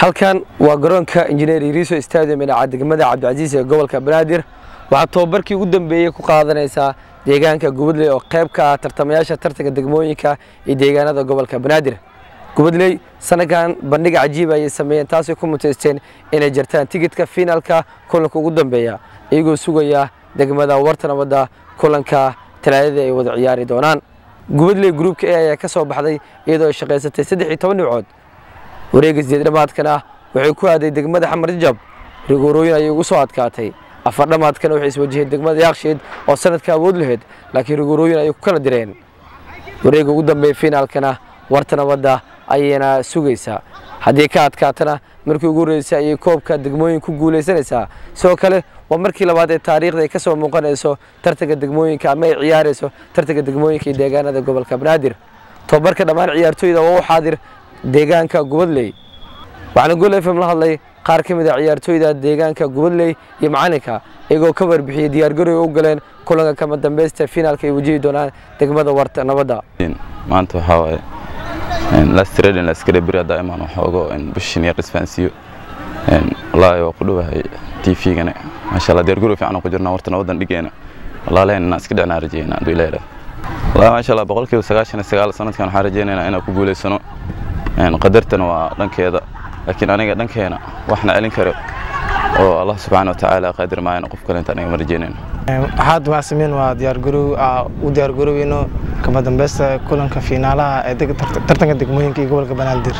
halkan waa garoonka injineer iriso stadium dhinaca degmada cabdicasiis ee gobolka banaadir waxaa tobabarkii ugu dambeeyey ku qaadanaysaa deegaanka gubadley oo qayb ka ah tartamayaasha tartanka degmooyinka iyo deegaanada gobolka banaadir gubadley sanadkan bandhig cajiib ayay sameeyeen taasay ku muteysteen inay jartaan tigidhka fiinaalka kulanka ugu dambeeya iyagoo sugaya degmada warta nabadda kulanka talaadada ay wada ciyaari doonaan gubadley gruubka e ayaa ka soo baxday iyadoo ay shaqaysatay saddex iyo toban dhibcood wareega sideed dhamaadkana waxay ku aaday degmada xamar jajab rigoorooyin ayay ugu soo adkaatay afar dhamaadkana waxay iswajaheen degmada yaakshiid oo sanadka awood lahayd laakiin rigoorooyin ayay ku kala direen wareega ugu dambeeya fiinaalkana warta nabadda ayayna sugaysaa haddii ka adkaatana markii ugu horreysay ayay koobka degmooyin ku guulaysanaysaa sidoo kale waa markii labaad ee taariikhda ay ka soo muuqanayso tartanka degmooyinka ama ay ciyaarayso tartanka degmooyinka iyo deegaanada gobolka banaadir tobabarka dhammaan ciyaartooyda waa u xaadir deegaanka gubadley waxaana gol f m la hadlay qaar ka mid a ciyaartooyda deegaanka gubadley iyo macalinka iyagoo ka warbixiyey diyaargaroy u galeen kulanka kama dambeysta fiinaalka ay wajihi doonaan degmada warta nabadda maanta waxaa waaye lastradin laskare beri haddaa imaan waxoogo bishin yar isfahansiiyo wallaahi waa ku dhowahay tvgana maasha allah diyaargarow fiican ku jirnaa warta nabadan dhigeena wallaalehen inaan iska dhicnaa rajeyna hadduu ilaahi wallahi maasha allah boqolkiiba sagaashan iyo sagaal sanadkan waxaan rajeynaynaa inaan ku guulaysano qadartana waa dhankeeda laakiin aniga dhankeena waxna celin karo oo allah subxaana wa tacaala qaadir maayana qof kale inta aniga ma rajeynayno waxaad waa sameyn waa diyaargarow u diyaargaroweyno kama dambeysta kulanka fiinaalaha ee tartanka degmooyinka iyo gobolka banaadir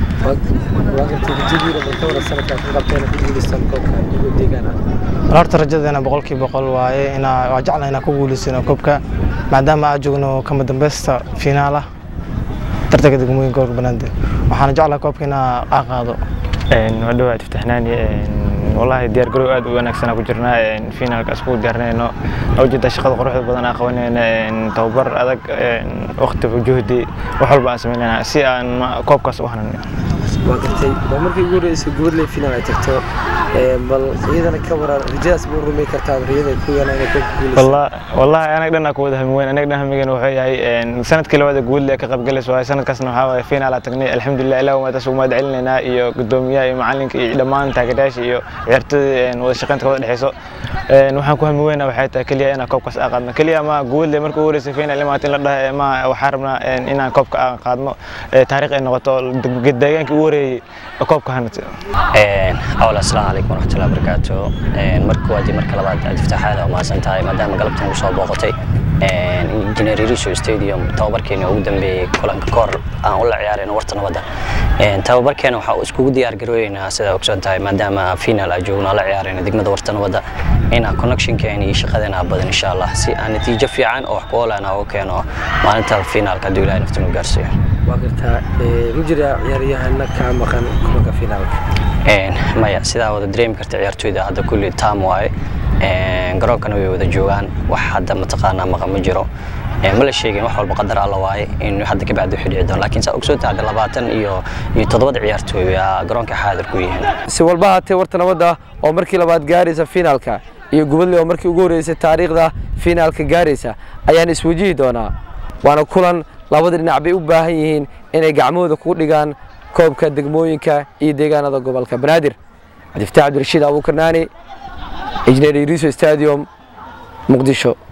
horta rajadeena boqolkii boqol waaye inaa waa jecla inaan ku guulaysano koobka maadaama aan joogno kama dambeysta fiinaalaha tartanka degmooyinka gobolka banaadir waxaana jeclaa koobka inaa aa qaado waa dhawaad iftixnaani wallahi diyaar garow aad u wanaagsanaa ku jirnaa fiinaalka isku diyaarinayno ujeeda shaqada quruxda badan aan qabanayna tababar adag waqti juhdi wax walba aan samaynayna si aan koobkaas u hanan waa gartay waa markii ugu horreysay gubadley finaal ay tagto bal iyadana ka waran rajadaas ma rumey kartaa riyada ku yana inay koobka guulaysa wallahi anaga dhan ku wada hami weyn anaga dhan hamigan wuxuu yahay sanadkii labaad ee gubadley ka qaybgalayso waaye sanadkaasna waxaa waaye finaal aan tagnay alxamdulilah ilaah waa taas ugu mahad celinaynaa iyo gudoomiyaha iyo macalinka iyo dhammaan taageerayaasha iyo ciyaartooyda wada shaqaynta ka wada dhexeyso waxaan ku hami weynaa waxay tahay keliya inaan koobkaas aan qaadno keliya ma gubadley markii ugu horreysay finaal imaata in la dhaha ma waxaan rabnaa inaan koobka aan qaadno taariikh ay noqoto deegaankii ugu horeeyey koobka hanata awl asalaamu calaykum waraxmatullahi wabarakaatu marka waad marka labaad aad iftaaxaada umahadsan tahay maadaama galabtan ugu soo booqatay injineer iriso stadium tababarkeena ugu dambeeyey kulanka kahor aan ula ciyaarayno warta nabadda tababarkeena waxaa iskugu diyaar garooyeynaa sidaa ogsoon tahay maadaama final aan joogno la ciyaarayno degmada warta nabadda inaan connectionkeena iyo shaqadeena badan insha allah si aan natiijo fiican oo wax ku oolaan ugu keeno maalinta finaalka hadduu ilahay naftinu gaarsiiyo waa gartaa ma jira ciyaaryahana kaa maqan kulanka finaalka maya sidaa wada dareemi karta ciyaartooyda hadda kulli taam waaye garoonkana way wada joogaan wax hadda mataqaanaa maqan ma jiro ma la sheegin wax walba qadar alla waaye in hadda ka bacdi wixii dhici doon laakiin saa ogsoon tahay labaatan iyo iyo toddobada ciyaartooy aa garoonka xaadir ku yihiin si walba haatee warta nabadda oo markii labaad gaaraysa finaalka iyo gubadley oo markii ugu horreysay taariikhda finaalka gaaraysa ayaan iswajihi doonaa waana kulan labada dhinac bay u baahan yihiin inay gacmahooda ku dhigaan koobka degmooyinka iyo deegaanada gobolka banaadir cabdifataax cabdirashiid abuukarnaani injineer iriso stadium muqdisho